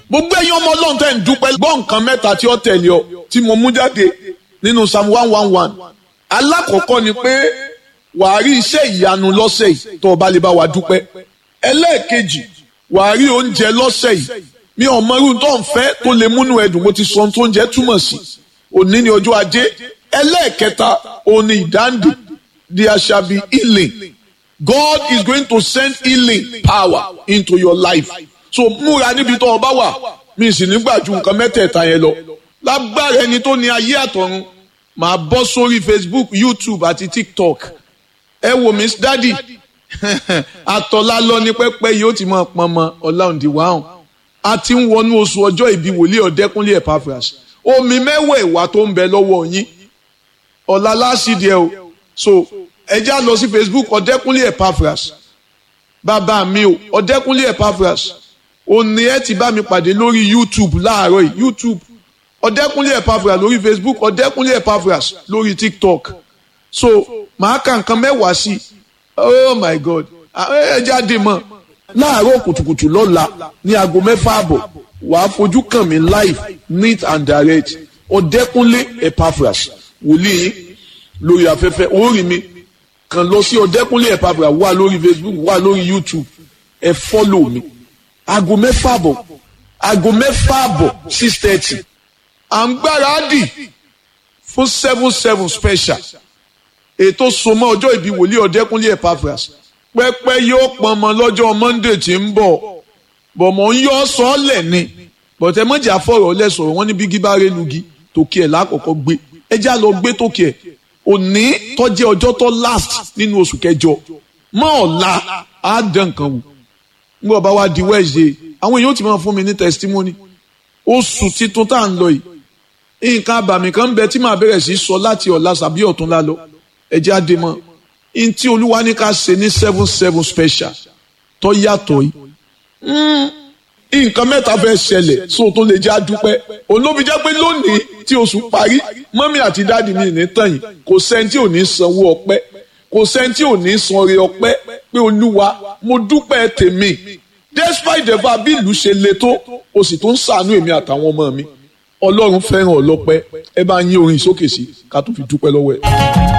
gbogbo ẹ̀yin ọmọ ọlọ́run tẹ́ ń dúpẹ́ gbọ́ nǹkan mẹ́ta tí ó tẹ̀lé ọ tí mo mú jáde nínú psalm one one one alákọ̀ọ́kọ́ ni pé wàá rí iṣẹ́ ìyanu lọ́sẹ̀ yìí tó o bá lè bá wa dúpẹ́ ẹlẹ́ẹ̀kejì wàá rí oúnjẹ lọ́sẹ̀ yìí mi ò mọ irú tó ń fẹ́ tó lè múnú ẹdùn mo ti sọ ohun tó ń jẹ́ túmọ̀ sí òní ni ọjọ́ ajé ẹlẹ́ẹ̀kẹta òní ìdáǹdè there shall be healing God is going to send healing power into your life so múra níbi tó o bá wà mi sì nígbà ju nǹkan mẹ́tẹ̀ẹ̀ta yẹn lọ lágbára ẹni tó ní ayé àtọ̀run màá bọ́ sórí Facebook YouTube àti TikTok ẹ wò mí dádì àtọ̀lá lọ ní pẹ́pẹ́ yìí ó ti máa pọn mọ ọ̀làǹdì wàhùn a ti ń wọnú oṣù ọjọ́ ìbí wòlíì ọ̀dẹ́kúnlé Epaphras omi mẹ́wàá ìwà tó ń bẹ lọ́wọ́ yín ọ̀la láṣìdí ẹ o so ẹ já lọ sí Facebook ọ̀dẹ́kúnlé Epaphras bàbá mi o ọ̀dẹ́kúnlé Epaphras òní ẹ ti bá mi pàdé lórí YouTube láàárọ̀ yìí YouTube ọ̀dẹ́kúnlé Epaphras lórí Facebook ọ̀dẹ́kúnlé Epaphras lórí TikTok so màá kà nǹkan mẹ́wàá sí i oh my God ẹ jáde mọ́ láàárọ̀ kùtùkùtù lọ́la ní aago mẹ́fà àbọ̀ wàá fojú kàn mí live neat and direct ọ̀dẹ́kúnlé Epaphras wòlíì lórí afẹ́fẹ́ orí mi kàn lọ sí ọ̀dẹ́kúnlé Epaphras wà lórí Facebook wà lórí YouTube ẹ fọ́lọ̀ mi aago mẹ́fà àbọ̀ aago mẹ́fà àbọ̀ six thirty à ń gbáradì fún seven seven special ètò sọmọ ọjọ́ ìbí wòlíì ọ̀dẹ́kúnlé Epaphras pẹ́pẹ́ yóò pọnmọ lọ́jọ́ Monday tí ń bọ̀ bọ̀ mọ̀ ń yọ sọ́ọ̀lẹ̀ ni bọ̀tẹ́ mọ̀jà fọ̀rọ̀ lẹ́sọ̀rọ̀ wọn ní bí gíbárẹ́ lugi tòkì ẹ̀ lákọ̀ọ́kọ́ gbé ẹjá lọ gbé tòkì ẹ̀ òní tọ́jẹ́ ọjọ́ tó last nínú oṣù kẹjọ mọ́ ọ̀la á dán nǹkan wò nígbà bá wá di Wednesday àwọn èèyàn ti máa fún mi ní testimony oṣù titun tá à ń lọ yìí nǹkan àbàmì kan ń bẹ tí màá bẹ̀rẹ̀ sí sọ láti ọ̀la sàbí ọ̀túnla lọ ẹjẹ́ á dé mọ́ n tí olúwa ní ká ṣe ní seven seven special tó yàtọ̀ yìí nǹkan mẹ́ta fẹ́ ṣẹlẹ̀ so tó lè jẹ́ àdúpẹ́ olóbi jẹ́ pé lónìí tí oṣù parí mọ́mí àti dáàdì mi ní tàn yìí kò sẹ́ni tí ò ní sanwó ọpẹ́ kò sẹ́ni tí ò ní san oore ọpẹ́ pé olúwa mo dúpẹ́ tèmi despite the fact bí ìlú ṣe le tó o sì tún ṣàánú èmi àtàwọn ọmọ mi ọlọ́run fẹ́ràn ọlọ́pẹ́ ẹ bá yín orin sókè sí ká tó fi dúpẹ́ lọ́wọ́ ẹ̀.